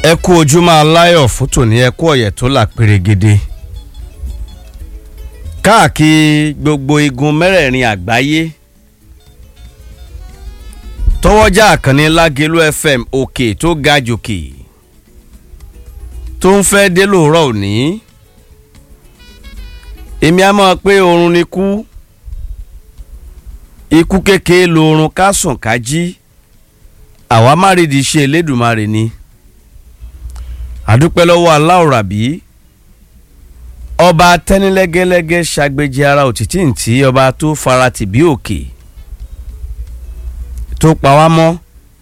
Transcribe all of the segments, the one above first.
ẹ kú ojúmọ́ aláyọ̀ fún tòní ẹ kú ọ̀yẹ̀ tó là pérégede káàkiri gbogbo igun mẹ́rẹ̀ẹ̀rin àgbáyé tọwọ́jà àkànní lágẹ̀lú fm òkè tó ga jòkè tó ń fẹ́ dé lóòrọ̀ òní èmi á mọ̀ pé oorun ni kú ikú kékeré lóorun ká sùn ká jí àwa má rí di ṣe elédùnmarè ni àdúpẹ́ lọ́wọ́ aláwòrábí ọba tẹ́nilẹ́gẹ́lẹ́gẹ́ ṣàgbéjì ara òtítì ntí ọba tó fara tì bí òkè tó pa wá mọ́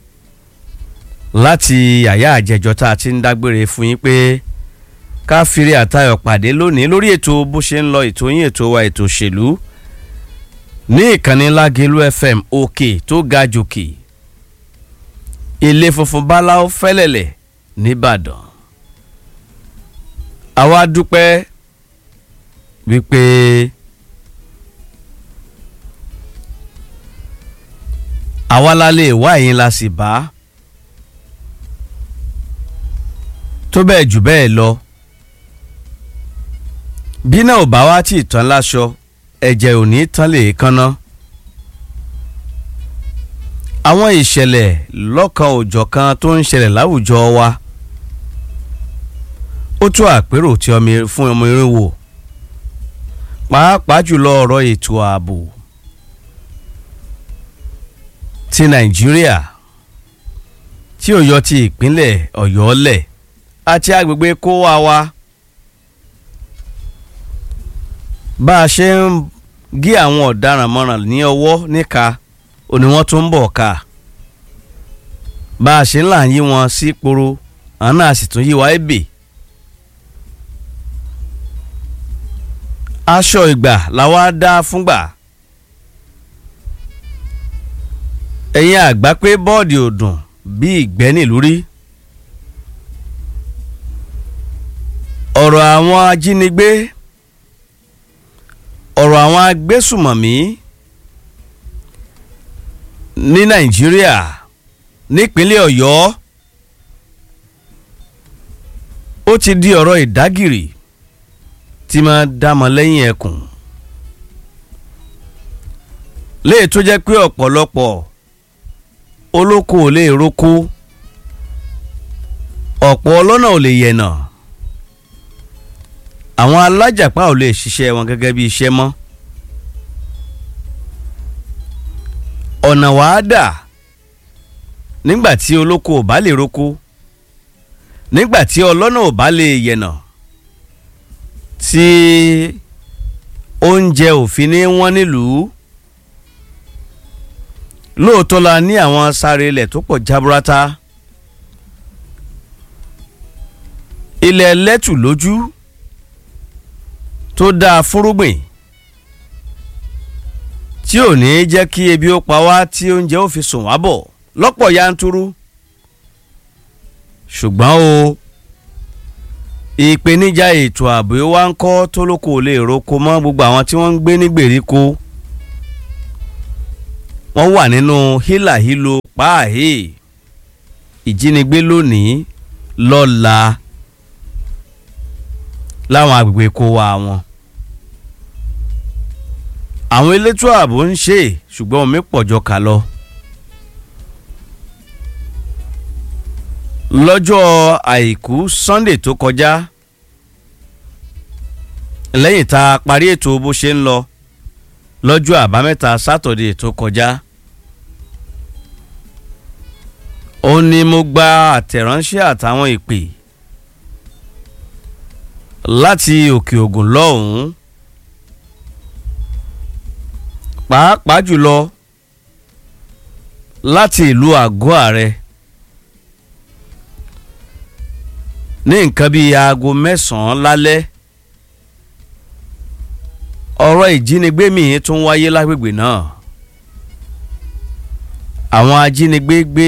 láti àyà àjẹjọ tá a ti ń dágbére fún yín pé ká fìrí àtayọ̀ pàdé lónìí lórí ètò bó ṣe ń lọ ètò yín ètò wa ètò òṣèlú ní ìkànnì lágẹ̀lú fm òkè tó ga jòkè ilé funfun báláwo fẹ́lẹ̀lẹ̀ nìbàdàn àwa dúpẹ́ wípé àwa la lè wá ẹ̀yin la sì bá tó bẹ́ẹ̀ jù bẹ́ẹ̀ lọ bí náà ò bá wá tí ì tán láṣọ ẹ̀jẹ̀ ò ní tán lè kánná àwọn ìṣẹ̀lẹ̀ lọ́kan òjọ̀kan tó ń ṣẹlẹ̀ láwùjọ wa ó tó àpérò tí ọmọ fún ọmọ irin wò pàápàá jùlọ ọ̀rọ̀ ètò ààbò ti nàìjíríà tí ó yọ ti ìpínlẹ̀ ọ̀yọ́ lẹ̀ àti agbègbè kó wa wa bá a ṣe ń gé àwọn ọ̀daràn mọ́ràn ní ọwọ́ níka òní wọ́n tún ń bọ̀ ká bá a ṣe ń là ń yí wọn sí poro àwọn náà sì tún yí wa ebè. aṣọ ìgbà làwa dá fúngbà ẹ̀yin àgbà pé bọ́ọ̀dì ò dùn bí ìgbẹ́ nílùú rí ọ̀rọ̀ àwọn ajínigbé ọ̀rọ̀ àwọn agbésùmọ̀mí ní nàìjíríà nípínlẹ̀ ọ̀yọ́ ó ti di ọ̀rọ̀ ìdágìrì tí máa dámọ lẹ́yìn ẹkùn léè tó jẹ́ pé ọ̀pọ̀lọpọ̀ olóko ò lè roko ọ̀pọ̀ ọlọ́nà ò lè yẹ̀nà àwọn alájàpá ò lè ṣiṣẹ́ wọn gẹ́gẹ́ bí iṣẹ́ mọ́ ọ̀nà wàá dà nígbà tí olóko ò bá lè roko nígbà tí ọlọ́nà ò bá lè yẹ̀nà tí oúnjẹ òfin ní wọ́n nílùú lóòótọ́ la ní àwọn sáré ilẹ̀ tó pọ̀ jaburata ilẹ̀ lẹ́tù lójú tó dáa fúrúgbìn tí ò ní jẹ́ kí ebi ó pa wá tí oúnjẹ ó fi sùn wá bọ̀ lọ́pọ̀ yanturu ṣùgbọ́n o ìpèníjà ètò ààbò wa ń kọ́ tó lóko lè roko mọ́ gbogbo àwọn tí wọ́n ń gbé ní gbèríko wọ́n wà nínú hílàhílo páàhé ìjínigbé lónìí lọ́la láwọn agbègbè kó wa wọn. àwọn elétò ààbò ń ṣe ṣùgbọ́n omi pọ̀jọ kà lọ. lọ́jọ́ àìkú sunday tó kọjá lẹ́yìn tá a parí ètò bó ṣe ń lọ lọ́jọ́ àbámẹ́ta sátọ̀dé tó kọjá ó ní mo gba àtẹ̀ránṣẹ́ àtàwọn ìpè láti òkè ògùn lọ́hùn-ún pàápàá jùlọ láti ìlú àgọ́ ààrẹ. ní nǹkan bíi aago mẹ́sàn-án lálẹ́ ọ̀rọ̀ ìjínigbé míì tún wáyé lágbègbè náà àwọn ajínigbé gbé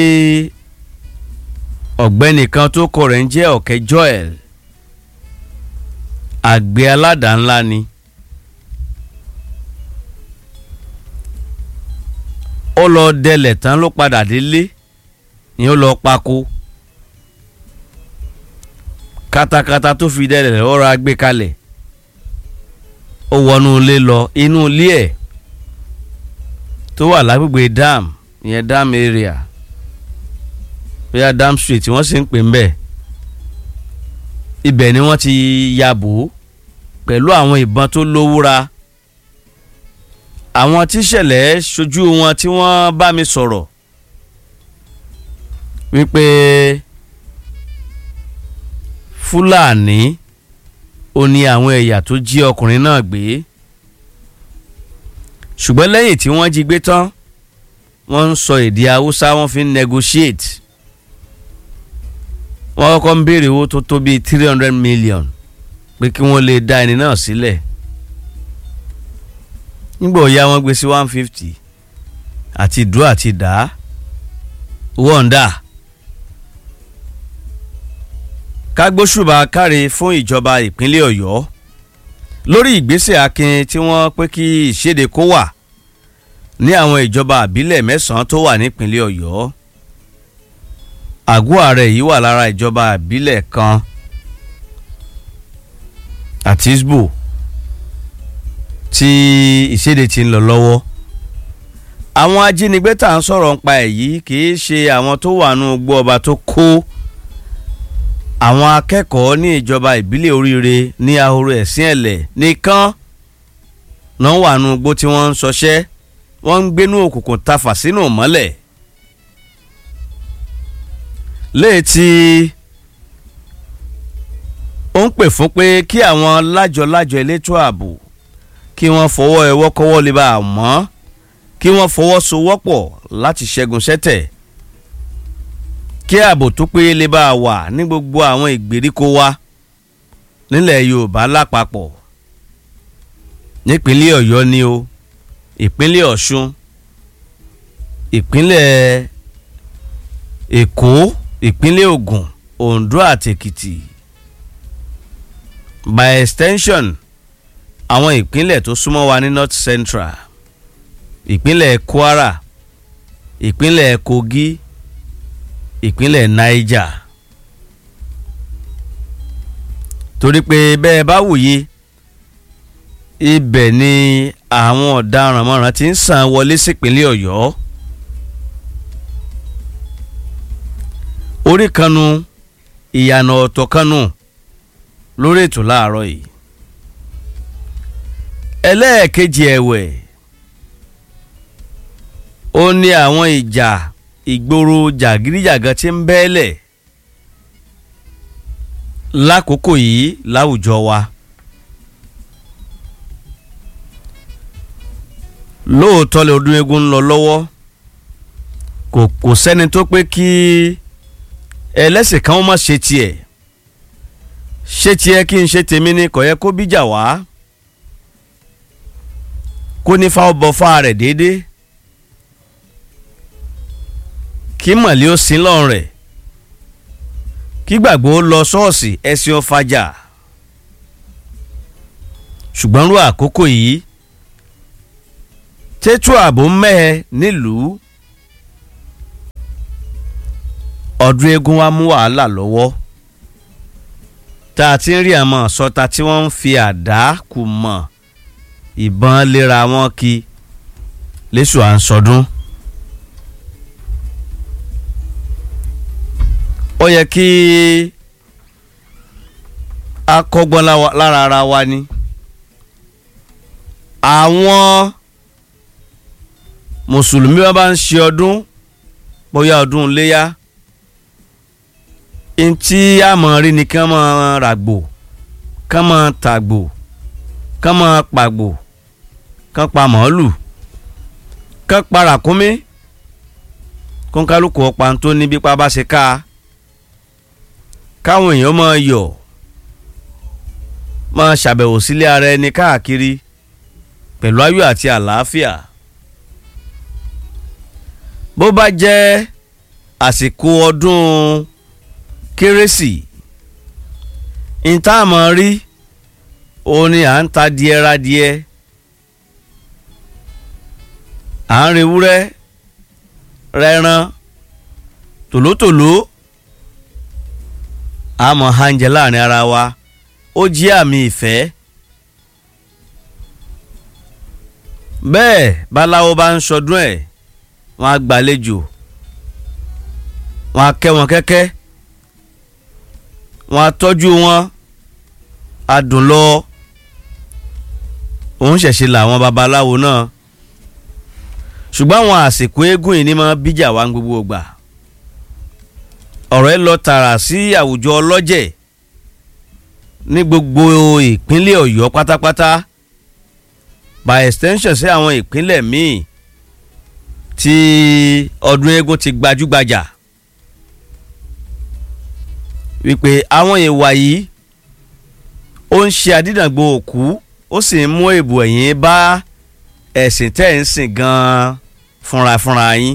ọ̀gbẹ́ni kan tó kọ rẹ̀ ń jẹ́ ọ̀kẹ́ joel àgbẹ̀ aládàá ńlá ni ó lọ dẹlẹ̀ tán ló padà délé ni ó lọ pako katakata tó fi dẹ́rẹ̀ ọ̀rọ̀ agbé kalẹ̀ ó wọnú ilé lọ inú ilé ẹ̀ tó wà lágbègbè dam ìyẹn dam area bóyá dam street wọ́n sì ń pè ń bẹ̀ ibẹ̀ ni wọ́n ti ya bò ó pẹ̀lú àwọn ìbọn tó lówúra àwọn tíṣẹ̀lẹ̀ ṣojú wọn tí wọ́n bá mi sọ̀rọ̀ wípé fúlàní ó ní àwọn ẹ̀yà tó jí ọkùnrin náà gbé ṣùgbọ́n lẹ́yìn tí wọ́n jí gbé tán wọ́n ń sọ èdè haúsá wọ́n fi ń negotiate wọ́n kọ́kọ́ ń béèrè owó tó tó bíi three hundred million pé kí wọ́n lè dá ẹni náà sílẹ̀ nígbà òya wọ́n gbé sí one fifty àti dúró àti dá owó ọ̀ndà kágbóṣùbà káre fún ìjọba ìpínlẹ̀ ọ̀yọ́ lórí ìgbésẹ̀ akin tí wọ́n pé kí ìṣèdè kó wà ní àwọn ìjọba àbílẹ̀ mẹ́sàn-án tó wà nípínlẹ̀ ọ̀yọ́ àgọ́ ààrẹ yìí wà lára ìjọba àbílẹ̀ kan àti isbo tí ìṣèdè ti ń lọ lọ́wọ́ àwọn ajínigbé tá à ń sọ̀rọ̀ nípa ẹ̀ yìí kì í ṣe àwọn tó wà nù gbọ́ ọba tó kó àwọn akẹ́kọ̀ọ́ ní ìjọba ìbílẹ̀ oríire ní ahoro ẹ̀sìn ẹ̀lẹ̀ nìkan náà wà nù gbó tí wọ́n ń ṣọṣẹ́ wọ́n ń gbénú òkùnkùn tafà sínú mọ́lẹ̀ léètì ó ń pè fún pé kí àwọn lájọ-lájọ elétò ààbò kí wọ́n fọwọ́ ẹwọ́ kọ́wọ́ lè bá a mọ́ kí wọ́n fọwọ́sowọ́pọ̀ láti ṣẹ́gun sẹ́tẹ̀ kí ààbò tó péye lè bá a wà ní gbogbo àwọn ìgbèríko wa nílẹ̀ yorùbá lápapọ̀ nípínlẹ̀ ọ̀yọ́ ni o ìpínlẹ̀ ọ̀ṣun ìpínlẹ̀ èkó ìpínlẹ̀ ògùn oǹdó àti èkìtì by extension àwọn ìpínlẹ̀ tó súnmọ́ wa ní north central ìpínlẹ̀ kwara ìpínlẹ̀ kogi ìpínlẹ̀ niger torí pé bẹ́ẹ̀ bá wòye ibẹ̀ ni àwọn ọ̀daràn mọ́ràn ti ń sàn wọlé sípínlẹ̀ ọ̀yọ́ orí kanu ìyànà ọ̀tọ̀ kanu lórí ètò láàárọ̀ yìí ẹlẹ́ẹ̀kejì ẹ̀wẹ̀ ó ní àwọn ìjà ìgboro jàgídíjàgan tí ń bẹ́ẹ̀lẹ̀ lákòókò yìí láwùjọ wa lóòótọ́ lè ọdún eégún ń lọ lọ́wọ́ kò kò sẹ́ni tó pé kí ẹlẹ́sìn kan ó má ṣe tiẹ̀ ṣé tiẹ̀ kí n ṣe tèmi ni kò yẹ kó bíjà wá kó ní fáwọn bọ fáà rẹ̀ déédéé kí mọ̀lẹ́ ó sin lọ́rùn rẹ̀ kí gbàgbọ́ lọ ṣọ́ọ̀ṣì ẹ̀sìn ọ̀fàjà ṣùgbọ́n rú àkókò yìí tètò ààbò mẹ́ẹ̀ nílùú ọdún eégún wa mú wàhálà lọ́wọ́ tá a ti ń rí àmọ́ sọta tí wọ́n ń fi àdá kù mọ́ ìbọn léra wọn kí lẹ́sù à ń sọdún. ó yẹ kí a kọ́gbọ́n lára ara wa ni àwọn mùsùlùmí wọn bá ń ṣe ọdún bóyá ọdún léyà ntí àmọ́ rí ni kán máa ràgbò kán máa tàgbò kán máa pàgbò kán pa màálù kán pa ràkúnmí kónkálukú ọ̀pá tó ní bí pa bá ṣe ká a káwọn èèyàn máa yọ̀ máa ṣàbẹ̀wò sílé ara ẹni káàkiri pẹ̀lú ayọ̀ àti àlàáfíà bó bá jẹ́ àsìkò ọdún kérésì ìtààmọ̀ rí òun ni à ń ta díẹ̀ ra díẹ̀ à ń rewúrẹ́ rẹran tòlótòló àmọ́ hànjẹ láàrin ara wa ó jẹ́ àmì ìfẹ́ bẹ́ẹ̀ báláwo bá ń sọdún ẹ̀ wọ́n á gbàlejò wọ́n á kẹ́ wọn kẹ́kẹ́ wọ́n á tọ́jú wọn á dùn lọ òun ṣẹ̀ṣẹ̀ làwọn babaláwo náà ṣùgbọ́n àwọn àsìkò eégún yìí ni máa bíjà wá gbogbo gbà ọ̀rọ̀ ẹ lọ tààrà sí àwùjọ ọlọ́jẹ̀ ní gbogbo ìpínlẹ̀ ọ̀yọ́ pátápátá by extension sí àwọn ìpínlẹ̀ míì tí ọdún eégún ti gbajúgbajà wípé àwọn ìwà yìí ó ń ṣe àdídàgbò òkú ó sì ń mú èbù ẹ̀yìn bá ẹ̀sìn tẹ́ ń sìn gan-an fúnra fúnra yín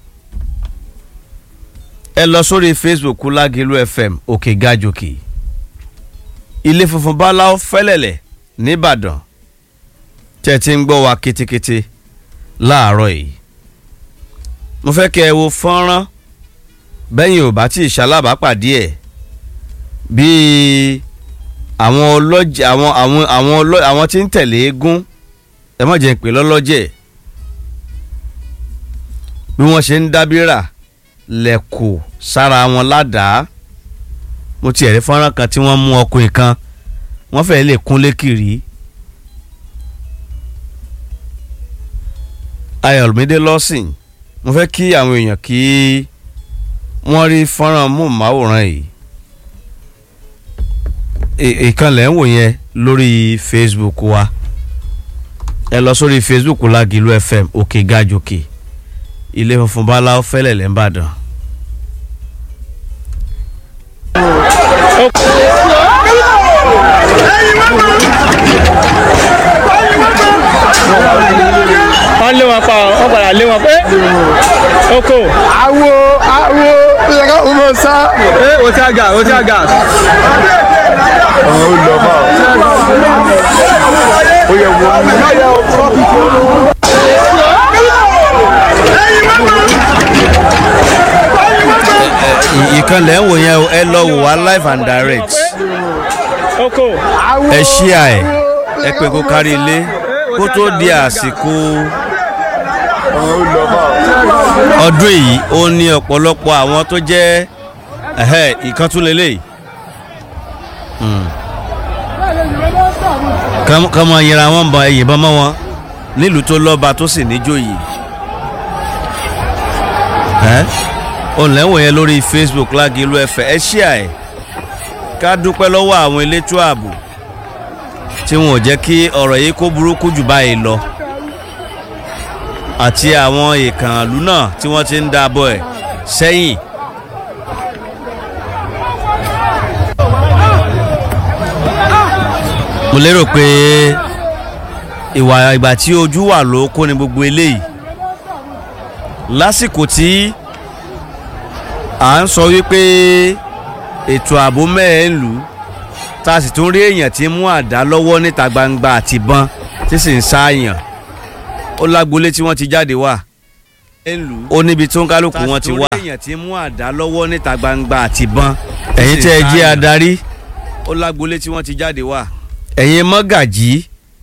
ẹ lọ sórí facebook lágẹ̀lú fm òkè gàjòkè ilé funfun báláwo fẹ́lẹ̀lẹ̀ nìbàdàn tẹ́ ti ń gbọ́ wa kétékété láàárọ̀ yìí mo fẹ́ kẹ́ ẹ wo fọ́nrán bẹ́yìn ò bá tí ì ṣalábàápàdé ẹ̀ bíi àwọn ọlọ́jẹ̀ àwọn àwọn àwọn ọlọ́ àwọn tí ń tẹ̀lé eégún ẹ má jẹ́ ń pè lọ́lọ́jẹ̀ bí wọ́n ṣe ń dábìrà lẹ́kọ̀ọ́ sára wọn ládàá mo ti ẹ̀rí fọ́nrán kan tí wọ́n mú ọkùnrin kan wọ́n fẹ́ẹ́ lè kúnlé kiri ayọ̀mídé lọ́sìn mo fẹ́ kí àwọn èèyàn kí wọ́n rí fọ́nrán múmáwòrán yìí ìkànnì ẹ̀ ń wò yẹn lórí facebook wa ẹ lọ sórí facebook Lágìlú fm òkè gàjòkè ilé funfun báláwo fẹ́lẹ̀ lẹ́ńbàdàn. wọ́n lé wọn pa wọ́n padà lé wọn pé oko. awo awo yẹ ká o mọ sá. ẹ o ti àgà o ti àgà. ọ̀hún ó lọ bá ọ. ó yẹ wọ. ìkànnì ẹ̀ ń wò yẹn o ẹ lọ wò wá live and direct oko. ẹ ṣíà ẹ ẹ pé kó kárí ilé kó tó di àsìkò ọ̀hún ó lọ bá ọ. ọdún yìí ó ní ọ̀pọ̀lọpọ̀ àwọn tó jẹ́ ẹ̀hẹ́ ìkàntúlélẹ̀ kọ́mọ yẹra wọn bọ ẹ̀yìn bọ́n mọ́ wọn nílùú tó lọ́ba tó sì níjòyè ẹ́ òǹlẹ́wọ̀n yẹn lórí Facebook Lágìlú ẹ̀fẹ̀ ẹ ṣíà ẹ̀ ká dúpẹ́ lọ́wọ́ àwọn elétò ààbò tí wọn ò jẹ́ kí ọ̀rọ̀ yìí kó burúkú jù báyìí lọ àti àwọn ìkànnlú náà tí wọ́n ti ń dábọ̀ ẹ̀ sẹ́yìn. mo lérò pé ìwà ìgbà tí ojú wà ló kó ni gbogbo eléyìí lásìkò tí à ń sọ wípé ètò ààbò mẹ́ẹ̀ ń lù ú tá a sì tún rí èèyàn tí ń mú àdá lọ́wọ́ níta gbangba àtìbọn tí sì ń sáàyàn ó lágbolé tí wọ́n ti jáde wá ó níbi tó ń kálukú wọn ti wá. èèyàn tí ń mú àdá lọ́wọ́ níta gbangba àtìbọn ẹ̀yin tẹ́ ẹ jẹ́ adarí ó lágbolé tí wọ́n ti jáde wá. ẹ̀yin mọ́gàjí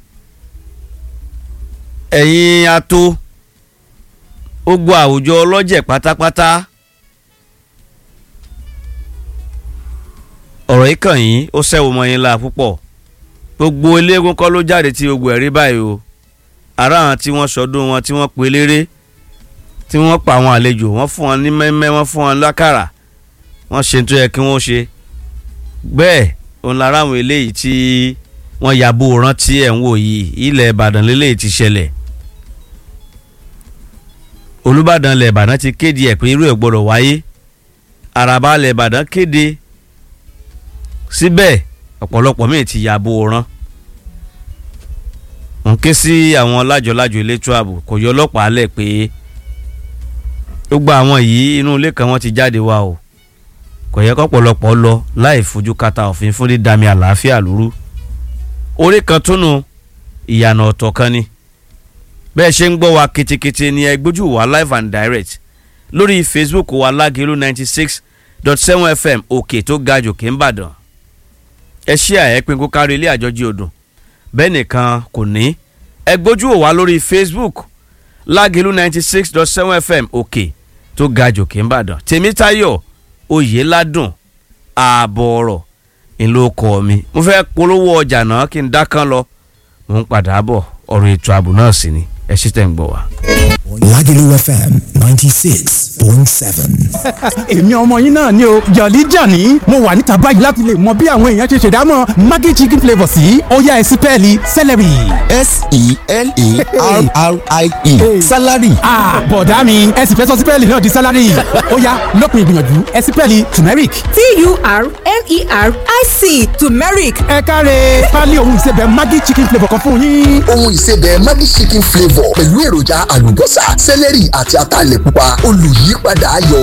ẹ̀yin ato gbogbo àwùjọ ọlọ́jẹ̀ pátápátá ọ̀rọ̀ yìí kàn yín ó sẹ́wọ́ mọ́ yín la púpọ̀ gbogbo eléégún kọ́ ló jáde tí gbogbo ẹ̀rí báyìí o ara àwọn tí wọ́n sọdún wọn tí wọ́n pe léré tí wọ́n pa àwọn àlejò wọ́n fún wọn ní mẹ́mẹ́ wọ́n fún wọn lákàrà wọ́n ṣe tó yẹ kí wọ́n ṣe bẹ́ẹ̀ òun lára àwọn eléyìí tí wọ́n yàbò rántí ẹ̀ ń wò yìí ilẹ̀ Ìbàdàn lélẹ́yìí ti ṣẹlẹ̀ Olúbàdàn ilẹ̀ Ìbàdàn ti kéde ẹ̀ pé irú ẹ̀ gbọ́dọ̀ wáyé Àràbà ilẹ̀ Ìbàdàn kéde síbẹ̀ ọ̀pọ̀lọpọ̀ míì ti yàbò rán ń ké sí àwọn lájọlájọ elétò ààbò kò yọ ọlọ́pàá lẹ̀ pé gbogbo àwọn yìí inú ilé kan wọ́n ti jáde wá o kò yẹ kọ́pọ̀lọpọ̀ lọ láì fojú kata òfin fún dídami àlàáfíà lóru orí kan túnú ìyànà ọ̀tọ̀ kan ni bẹ́ẹ̀ ṣe ń gbọ́ wa ketekete ni ẹ gbójú wa live and direct lórí Facebook wa Lágìlú ninety six dot seven fm òkè tó ga jòkè ńbàdàn ẹ ṣí àyẹ́pin kó kárí ilé àjọjí odò bẹ́ẹ̀ nìkan kò ní ẹ gbójú ò wá lórí facebook lágìlú ninety six dot seven fm òkè tó ga jòkè ńbàdàn tèmítayọ̀ oyèládùn ààbọ̀ ọ̀rọ̀ ńlọ kọ́ mi mo fẹ́ polówó ọjà náà kí n dákán lọ mo ń padà bọ̀ ọ̀rọ̀ ètò ààbò náà sì ni ẹ ṣí tẹ̀ ń gbọ́ wa. Lagelu FM 96.7. èmi ọmọ yín náà ni o jọ̀lí jàní mo wà níta báyìí láti lè mọ bí àwọn èèyàn ṣe ṣèdámọ̀ maggi chicken flavour sí ọ̀yá ẹ̀sìn pẹ́ẹ́lí celery. S-E-L-A-R-R-I-E. Salary. ah bọ̀dá mi ẹ̀sìn fẹ́ sọ sípẹ́ẹ̀lì náà di salary ọ̀yá lópin ìgbìyànjú ẹ̀sìn pẹ́ẹ́lì turmeric. T-U-R-M-E-R-I-C turmeric ẹ káre pálí ohun ìsebẹ̀ maggi chicken flavour kan fún yín. ohun ìsebẹ̀ Maggi chicken flavour pẹ̀lú èròjà àlùbọ́sà sẹ́lẹ̀rì àti ataalẹ̀ pupa olùyípadà ayọ̀